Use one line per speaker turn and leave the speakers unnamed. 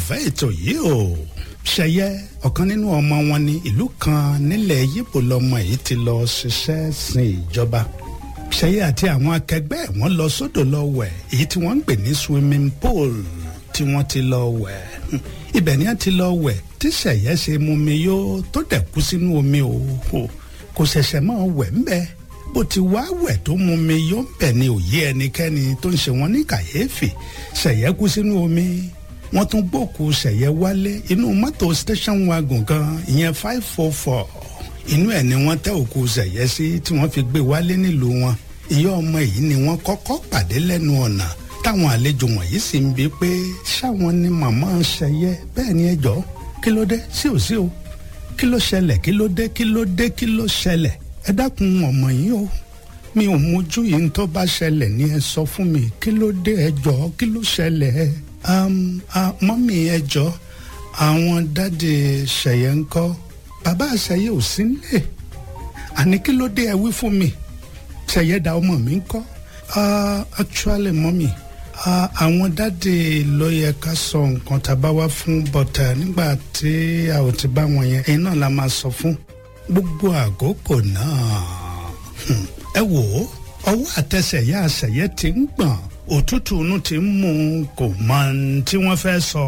olólùfẹ́ ètò yìí o ṣẹyẹ ọ̀kan nínú ọmọ wọn ní ìlú kan nílẹ̀ yípo lọmọ yìí ti lọ ṣiṣẹ́ sin ìjọba ṣẹyẹ àti àwọn akẹgbẹ́ wọn lọ sódò lọ wẹ̀ èyí tí wọ́n ń pè ní swimming pool tí wọ́n ti lọ wẹ̀ ibẹ̀ ni wọ́n ti lọ wẹ̀ tí ṣẹyẹ ṣe mú mi yó tó dẹ̀ kú sínú omi o kò ṣẹ̀ṣẹ̀ máa wẹ̀ ń bẹ́ẹ̀ bó ti wá wẹ̀ tó mú mi yó ń bẹ̀ ni òye ẹnikẹ́ni tó ń ṣe wọ́n ní kàyéfì ṣẹ̀yẹ́ kú sínú omi wọ́n tún gbòkú ṣẹ̀yẹ́ wálé inú mọ́tò station wagon kan ìyẹn five four four inú ẹ̀ ni wọ́n tẹ́ òkú ṣẹ̀yẹ́ sí tí wọ́n fi gbé wálé nílùú wọn ìyá ọmọ yìí ni wọ́n kọ́kọ́ pàdé lẹ́nu ọ̀nà táwọn àlejò wọ̀nyí sì ń bi pé ṣáwọn ni màmá ṣẹ̀yẹ́ bẹ́ẹ̀ ni ẹ jọ̀ọ́ kí ló dé sí ò sí o kí ló ṣẹlẹ̀ kí ló dé kí ló dé kí ló ṣẹlẹ̀ ẹ dákun ọmọ yìí o mi ò mójú yìí ń tó bá ṣẹlẹ̀ ní ẹ sọ fún mi kí ló dé ẹ jọ̀ọ́ kí ló ṣẹlẹ̀ mọ́mì ẹ jọ̀ọ́ àwọn dáàdì ṣẹ̀yẹ ń kọ́ bàbá ṣẹ̀yẹ ò sí nílé àní kí ló dé ẹ wí fún mi ṣẹ̀yẹ da ọmọ mi ń kọ́ actually mọ́mì àwọn dáàdì ló yẹ ká sọ nǹkan tá a bá wá fún bọ́tà nígbà tí a ò ti bá wọn yẹn ẹ̀yin náà la máa sọ fún gbogbo àkókò náà ẹ wò ó ọwọ́ àtẹsẹ̀yà àṣẹyẹ ti ń gbọ̀n òtútù inú ti ń mú kò mọ ohun tí wọ́n fẹ́ sọ.